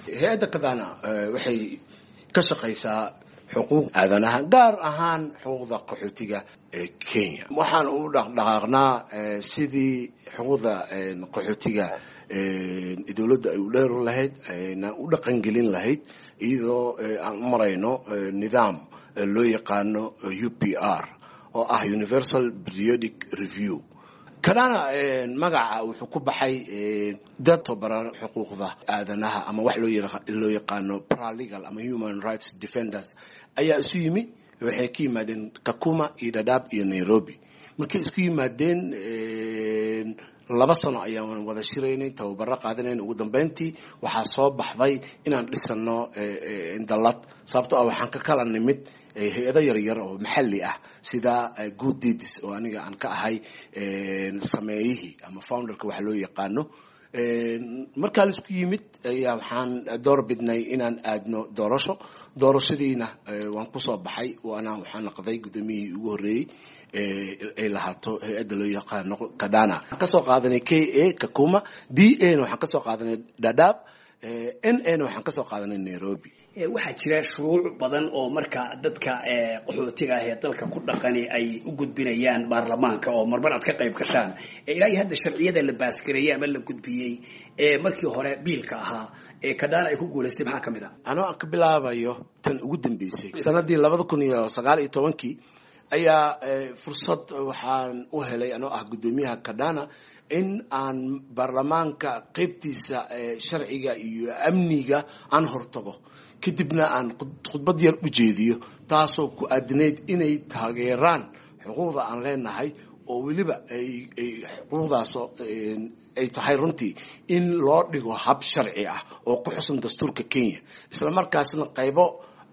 hay-adda kadana waxay ka shaqaysaa xuquuq aadanaha gaar ahaan xuquuqda qaxootiga ee kenya waxaan u dhaqdhaqaaqnaa sidii xuquuqda qaxootiga dowladda ay u dheer lahayd ayna u dhaqangelin lahayd iyadoo aan u marayno nidaam loo yaqaano u p r oo ah universal periodic review kadana magaca wuxuu ku baxay dad tobaran xuquuqda aadanaha ama wax loo yaqaano paralegal ama human rights defenders ayaa isu yimi waxay ka yimaadeen kakuma iyo dadaab iyo nairobi markay isku yimaadeen laba sano ayaan wada shiraynay tababaro qaadanayn ugu dambeyntii waxaa soo baxday inaan dhisano dalad sababto ah waxaan ka kala nimid hay-ado yaryar oo maxalli ah sida good deeds oo aniga aan ka ahay sameeyihii ama founderka waxa loo yaqaano markaa laisku yimid ayaa waxaan door bidnay inaan aadno doorasho doorashadiina waan kusoo baxay waana waxaan naqday guddoomiyihii ugu horreeyey ay lahaato hay-adda loo yaqaano kadana waxaan kasoo qaadanay k a kakuma d a na waxaan kasoo qaadanay dadaab n a na waxaan kasoo qaadanay nairobi waxaa jira shuruuc badan oo marka dadka qaxootiga ah ee dalka ku dhaqani ay u gudbinayaan baarlamaanka oo marmar aad ka qayb gashaan ilaa iyo hadda sharciyada la baasgareeyey ama la gudbiyey ee markii hore biilka ahaa ee kadana ay ku guulaystay maxaa kamid a anoo aan ka bilaabayo tan ugu dambeysay sanadii labada kun iyo sagaal iyo tobankii ayaa fursad waxaan u helay anoo ah guddoomiyaha kadana in aan baarlamaanka qeybtiisa sharciga iyo amniga aan hortago kadibna aan khudbad yar u jeediyo taasoo ku aadinayd inay taageeraan xuquuqda aan leenahay oo weliba ay xuquuqdaas ay tahay runtii in loo dhigo hab sharci ah oo ku xusan dastuurka kenya isla markaasna qaybo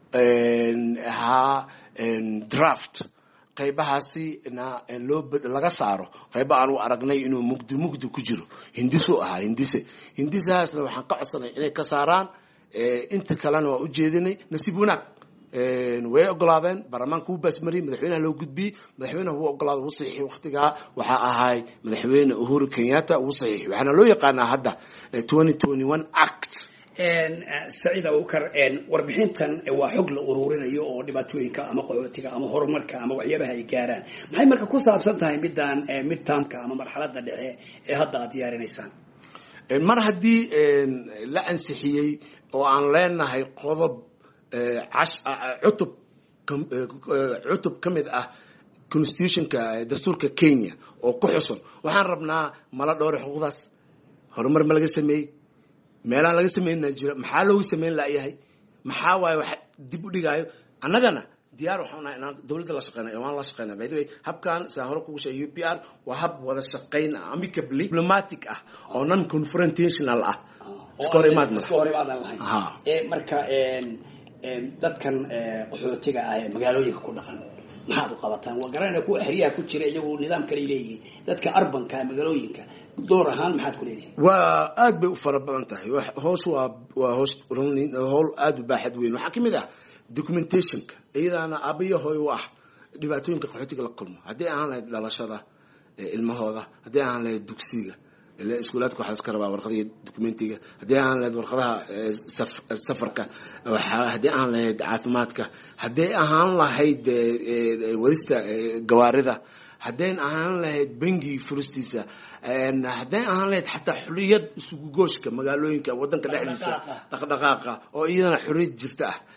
ahaa draft qaybahaasi na loo laga saaro qayba aan u aragnay inuu mugdi mugdi ku jiro hindisu ahaa hindise hindisahaasna waxaan ka codsanay inay ka saaraan inta kalena waa u jeedinay nasiib wanaag way ogolaadeen baarlamaanka wuu baasmariyey madaxweynaha loo gudbiyey madaxweynaha wuu ogolaada wuu saxiixay waktigaa waxaa ahay madaxweyne uhuru kenyatta wuu saxiixay waxaana loo yaqaanaa hadda twenty twenty one act saciid abubakar warbixintan waa xog la ururinayo oo dhibaatooyinka ama qaxootiga ama horumarka ama waxyaabaha ay gaaraan maxay marka ku saabsan tahay midaan midtaamka ama marxalada dhexe ee hadda aad diyaarinaysaan mar haddii la ansixiyey oo aan leenahay qodob cutub cutub ka mid ah constitutionka dastuurka kenya oo ku xusun waxaan rabnaa mala dhowre xuquuqdaas horumar ma laga sameeyey meelaan laga sameynna jira maxaa loogu sameyn layahay maxaa waaye wax dib u dhigaayo annagana diyaar waxaan nahay inaan dawladda la shaqeyna waan la shaqeyna by the way habkan sidaan hore kugu sheegay u p r waa hab wada shaqeyn ah amicably diplomatic ah oo non confrontational ah iska hor imaad iska hor imaadan lahayn marka dadkan qaxootiga ah ee magaalooyinka ku dhaqan maxaad u qabataan waa garanayna kuwa xeryaha ku jira iyagu nidaam kale leeyihiin dadka arbanka magaalooyinka door ahaan maxaad ku leedihin waa aad bay u fara badan tahay hoos waa waa hoos howl aada u baaxad weyn waxaa kamid ah documentationka iyadaana aabaya hooy u ah dhibaatooyinka qaxootiga la kulmo haddii ahaan lahayd dhalashada ilmahooda haddii ahaan lahayd dugsiga iskuulaadka waxaa laska rabaa warqadiga documentiga haddii ahaan lahayd warqadaha safarka haddii ahaan lahayd caafimaadka haddii ahaan lahayd wadista gawaarida haddayn ahaan lahayd bangi furistiisa hadday ahaan lahayd xataa xuriyad isugu gooshka magaalooyinka wadanka dhexdiisa dhaqdhaqaaqa oo iyadana xuriyad jirta ah